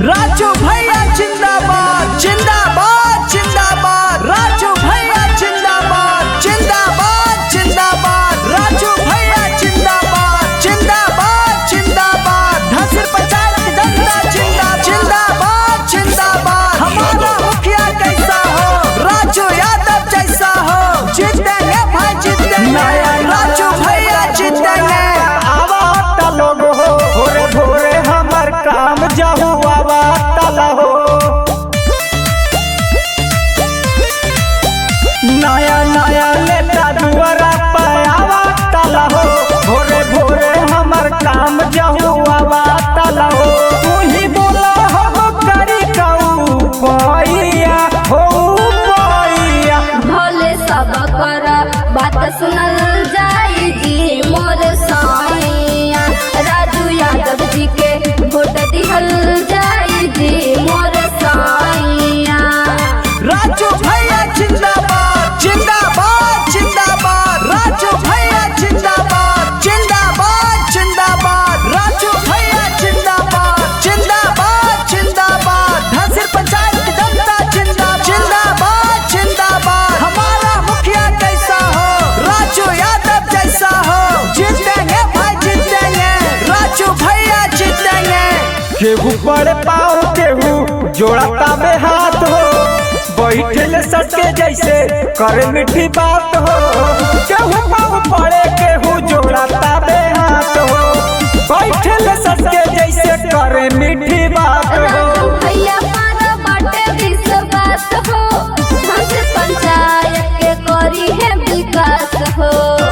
राजू भैया जिंदाबाद जिंदाबाद जिंदाबाद राजू भैया जिंदाबाद जिंदाबाद जिंदाबाद राजू भैया जिंदाबाद जिंदाबाद जिंदाबाद धसिर पंचायत की जनता जिंदाबाद जिंदाबाद जिंदाबाद हमारा मुखिया कैसा हो राजू यादव जैसा हो जीतेंगे भाई जीतेंगे राजू भैया जीतेंगे आवा तलो हो भोरे भोरे हमर काम जाहू आवा तला हो नया नया लेता दुआरा पर आवा तला हो भोरे भोरे हमर काम जाहू आवा तला हो तू ही बोला हम करी कहू पैया हो पैया भोले सब कर बात सुनल जाई जी मोर साइया राजू यादव जी के वोट दिहल जाई जी मोर साइया राजू भैया जिंदाबाद जिंदाबाद जिंदाबाद राजू भैया जिंदाबाद जिंदाबाद जिंदाबाद राजू भैया जिंदाबाद जिंदाबाद जिंदाबाद धसिर पंचायत की जनता जिंदाबाद जिंदाबाद जिंदाबाद हमारा मुखिया कैसा हो राजू यादव जैसा हो जीतेंगे भाई जीतेंगे राजू भैया जीतेंगे केहू बड़े पाओ केहू जोड़ता में हाथ हो बैठे सटके जैसे करे मीठी बात हो केहू पाओ पड़े केहू जोड़ता में हाथ हो बैठे सटके जैसे करे मीठी बात हो राजू भैया पार बाटे विश्वास हो हमसे पंचायत के करी है विकास हो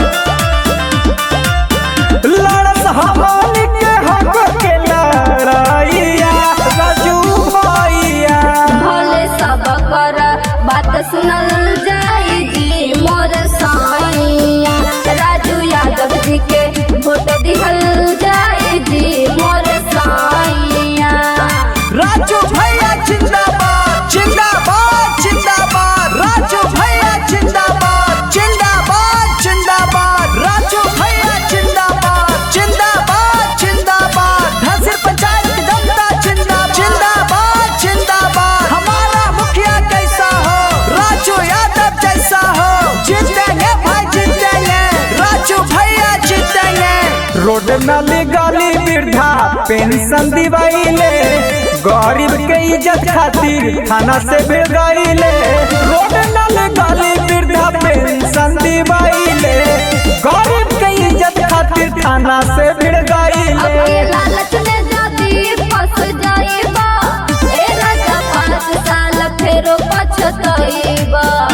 लड़स हमारी के हक के लड़ाइया राजू भैया भोले सब कर बात सुनल जाई जी मोर साइया राजू यादव जी के वोट दिहल जाई जी मोर साइया राजू भैया जिंदाबाद जिंदाबाद जिंदाबाद राजू भैया जिंदाबाद जिंदाबाद जिंदाबाद राजू भैया जिंदाबाद जिंदाबाद जिंदाबाद धसिर पंचायत की जनता जिंदाबाद जिंदाबाद जिंदाबाद हमारा मुखिया कैसा हो राजू यादव जैसा हो जीतेंगे भाई जीतेंगे राजू भैया जीतेंगे रोड नाली गाली वृद्धा पेंशन दिवाइले गरीब के इज्जत खातिर थाना से भेगाइले रोड नाली गाली वृद्धा पेंशन दिवाइले गरीब के इज्जत खातिर थाना से भेगाइले अबे लालच में जदी फंस जाइबा ए राजा पाँच साल फेरो पछतइबा